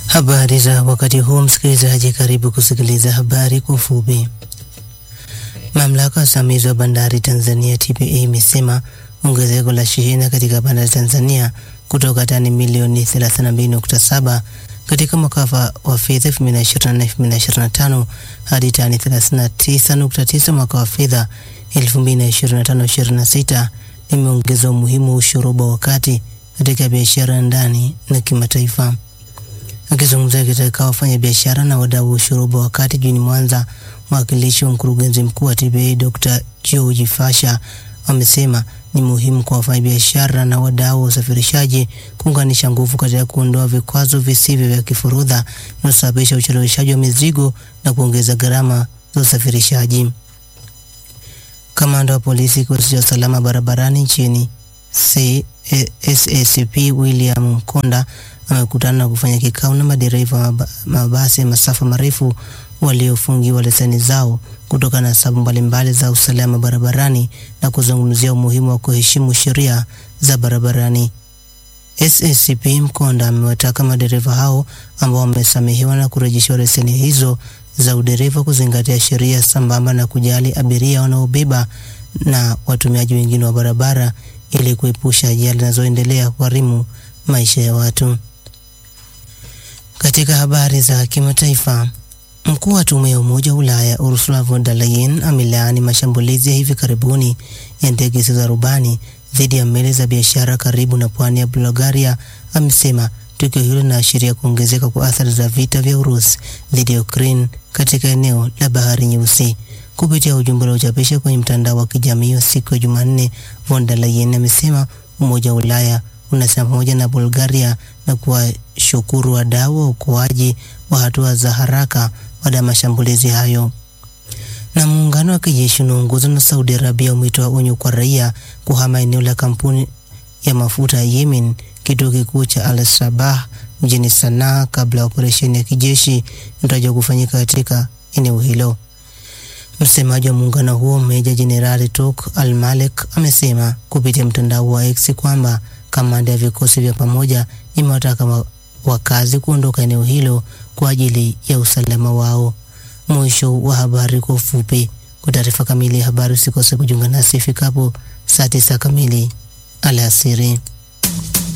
Habari za wakati huu, msikilizaji, karibu kusikiliza habari kwa ufupi. Mamlaka ya usimamizi wa bandari Tanzania TPA imesema ongezeko la shehena katika bandari Tanzania kutoka tani milioni 32.7 katika mwaka wa fedha 2024/2025 hadi tani 39.9 mwaka wa fedha 2025/2026 limeongeza umuhimu wa ushoroba wa kati katika biashara ndani na kimataifa. Akizungumza katika wafanyabiashara na wadau wa ushoroba wa kati jijini Mwanza, mwakilishi wa mkurugenzi mkuu wa TPA Dr. George Fasha amesema ni muhimu kwa wafanyabiashara na wadau wa usafirishaji kuunganisha nguvu katika kuondoa vikwazo visivyo vya kifurudha vinavyosababisha ucheleweshaji wa mizigo na kuongeza gharama za usafirishaji. Kamanda wa polisi kikosi cha usalama barabarani nchini SACP William Mkonda amekutana na kufanya kikao na madereva mabasi ya masafa marefu waliofungiwa leseni zao kutokana na sababu mbalimbali za usalama barabarani na kuzungumzia umuhimu wa kuheshimu sheria za barabarani. SACP Mkonda amewataka madereva hao ambao wamesamehewa na kurejeshiwa leseni hizo za udereva kuzingatia sheria sambamba na kujali abiria wanaobeba na watumiaji wengine wa barabara ili kuepusha ajali zinazoendelea kuharimu maisha ya watu. Katika habari za kimataifa, mkuu wa tume ya Umoja wa Ulaya Ursula von der Leyen amelaani mashambulizi ya hivi karibuni ya ndege zisizo za rubani dhidi ya meli za biashara karibu na pwani ya Bulgaria. Amesema tukio hilo linaashiria kuongezeka kwa athari za vita vya Urusi dhidi ya Ukraine katika eneo la Bahari Nyeusi. Kupitia ujumbe uliochapisha kwenye mtandao wa kijamii wa siku ya Jumanne, von der Leyen amesema Umoja wa Ulaya unasema pamoja na Bulgaria na kuwashukuru wadau wa uokoaji wa hatua za haraka baada ya mashambulizi hayo. Na muungano wa kijeshi unaongozwa na Saudi Arabia umetoa onyo kwa raia kuhama eneo la kampuni ya mafuta ya Yemen, kituo kikuu cha Al Sabah mjini Sanaa, kabla ya operesheni ya kijeshi inatarajiwa kufanyika katika eneo hilo. Msemaji wa muungano huo Meja Jenerali Tok Al Malek amesema kupitia mtandao wa X kwamba kamanda ya vikosi vya pamoja imewataka wakazi kuondoka eneo hilo kwa ajili ya usalama wao. Mwisho wa habari kwa ufupi. Kwa taarifa kamili ya habari usikose kujiunga nasi ifikapo saa tisa kamili alasiri.